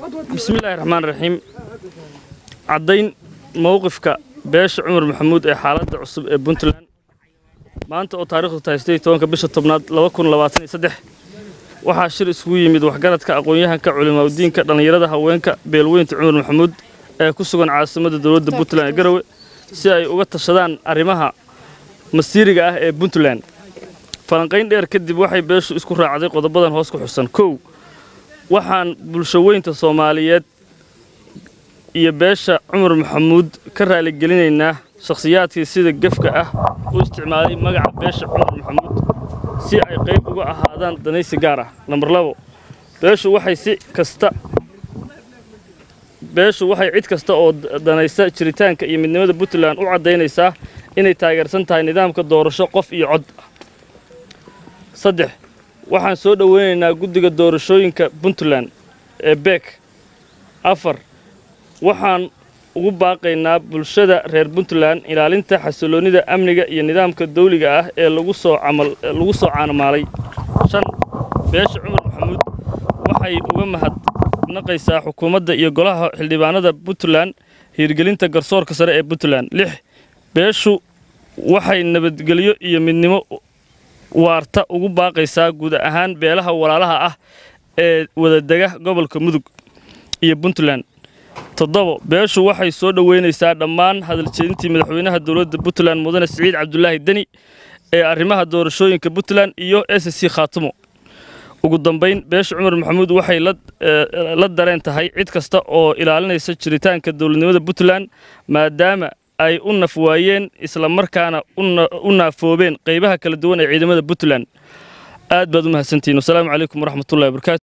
bismillaahi raxmaan raxiim caddayn mowqifka beesha cumar maxamuud ee xaaladda cusub ee puntland maanta oo taarikhdu tahay siddeed iyo tobanka bisha tobnaad laba kun labaatan iyo saddex waxaa shir isugu yimid waxgaradka aqoon-yahanka culimaaudiinka dhallinyarada haweenka beelweynta cumar maxamuud ee ku sugan caasimadda dowladda puntland ee garowe si ay uga tashadaan arrimaha masiiriga ah ee puntland falanqayn dheer kadib waxay beeshu isku raacday qodobadan hoos ku xusan kow waxaan bulshaweynta soomaaliyeed iyo beesha cumar maxamuud ka raaligelinaynaa shakhsiyaadkii sida gefka ah u isticmaalay magaca beesha cumar maxamuud si ay qayb uga ahaadaan danaysi gaar ah nambar labo beeshu waxay si kasta beeshu waxay cid kasta oo danaysa jiritaanka iyo midnimada puntland u caddaynaysaa inay taageersan tahay nidaamka doorasho qof iyo cod saddex waxaan soo dhoweynaynaa guddiga doorashooyinka puntland ee beek afar waxaan ugu baaqaynaa bulshada reer puntland ilaalinta xasiloonnida amniga iyo nidaamka dawliga ah ee lagu soo camal lagu soo caanamaalay shan beesha cumar maxamuud waxay uga mahadnaqaysaa xukuumadda iyo golaha xildhibaanada puntland hiirgelinta garsoorka sare ee puntland lix beeshu waxay nabadgelyo iyo midnimo waarta ugu baaqaysaa guud ahaan beelaha walaalaha ah ee wadadega gobolka mudug iyo puntland toddobo beeshu waxay soo dhoweynaysaa dhammaan hadaljeedintii madaxweynaha dowladda puntland mudane siciid cabdulaahi deni ee arrimaha doorashooyinka puntland iyo s c khaatumo ugu dambayn beesha cumar maxamuud waxay la dareen tahay cid kasta oo ilaalinaysa jiritaanka dowladnimada puntland maadaama ay u naf waayeen isla markaana u naafoobeen qaybaha kala duwan ee ciidamada puntland aad baad u mahadsantihiin wasalaamu calaykum waraxmatullahi wabarakaatu